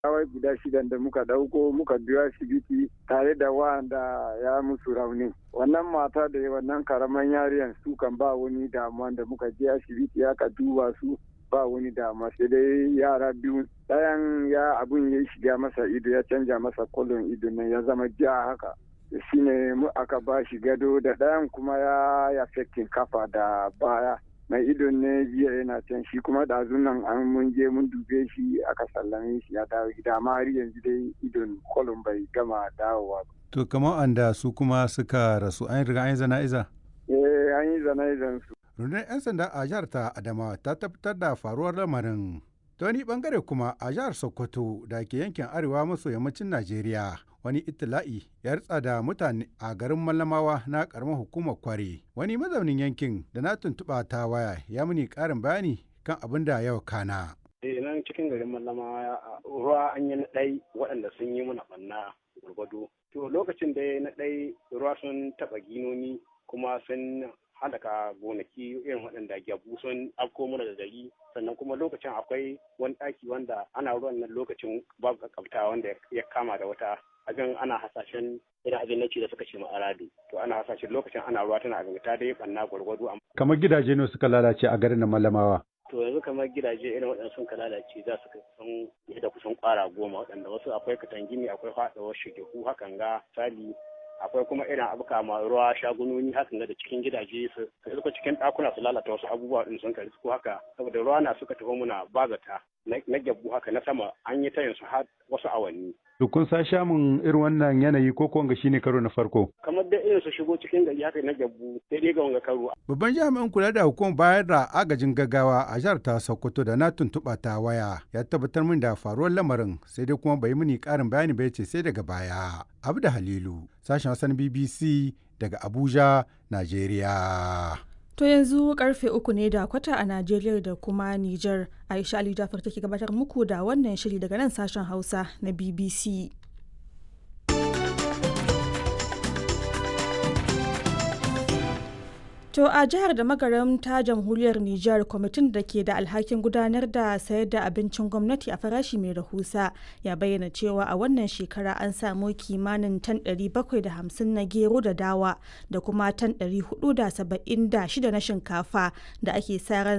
kawai guda shidan da muka dauko muka biyo asibiti tare da wanda ya musu rauni wannan mata da wannan karaman yariyan su kan ba wani damuwa da muka je asibiti aka duba su ba wani damuwa sai dai yara biyu ɗayan ya abun ya shiga masa ido ya canja masa kolon ido nan ya zama ja haka shine mu aka ba shi gado da ɗayan kuma ya ya kafa da baya mai idon ne jiya yana can shi kuma ɗazun nan an mun je mun dube shi aka sallame shi ya dawo gida amma har yanzu dai idon kolon bai gama dawowa ba. To kamar anda su kuma suka rasu an riga an yi zana'iza? Eh an yi zana'izan su. Rundunar 'yan sanda a jihar ta Adamawa ta tabbatar da faruwar lamarin. Ta wani bangare kuma a jihar Sokoto da ke yankin arewa maso yammacin Najeriya wani itila'i ya ritsa da mutane a garin Mallamawa na karamar hukumar Kware. Wani mazaunin yankin da na tuntuɓa ta waya ya muni ƙarin bayani kan abin da yau kana. Eh nan cikin garin Mallamawa ruwa an yi na ɗai waɗanda sun yi mana ɓanna gwargwado. To lokacin da na ɗai ruwa sun taɓa ginoni kuma sun halaka gonaki irin waɗanda gyabu sun afko mana da gari sannan kuma lokacin akwai wani ɗaki wanda ana ruwan nan lokacin babu kakabta wanda ya kama da wata abin ana hasashen irin abin na da suka ce ma aradu to ana hasashen lokacin ana ruwa tana abin ta dai banna gwargwado kamar gidaje ne suka lalace a garin malamawa to yanzu kamar gidaje irin waɗanda sun ka lalace za su kusan da kusan ƙwara goma waɗanda wasu akwai katangini akwai faɗawar shigehu hakan ga sali akwai kuma irin abuka ma ruwa shagunoni hakan da cikin gidaje su suka cikin ɗakuna su lalata wasu abubuwa din sun kari su haka saboda ruwa na suka tafi muna bazata na gyabbu haka na sama an yi ta yansu har wasu awanni. To kun sa shamun irin wannan yanayi ko kuwa shine karo na farko? Kamar da irin su shigo cikin gari haka na gyabbu sai dai ga wanga karo. Babban jami'in kula da hukumar bayar da agajin gaggawa a jihar ta Sokoto da na tuntuɓa ta waya ya tabbatar min da faruwar lamarin sai dai kuma bai mini ƙarin bayani ba ce sai daga baya. Abda Halilu, sashen Hassan BBC daga Abuja, Najeriya. To yanzu karfe uku ne da kwata a Najeriya da kuma Nijar. Aisha Ali Jafar take gabatar muku da wannan shiri daga nan sashen Hausa na BBC. To a jihar da magaram ta jamhuriyar Nijar kwamitin da ke da alhakin gudanar da sayar da abincin gwamnati a farashi mai rahusa ya bayyana cewa a wannan shekara an samu kimanin tan 750 na gero da dawa da kuma tan 476 na shinkafa da ake sa ran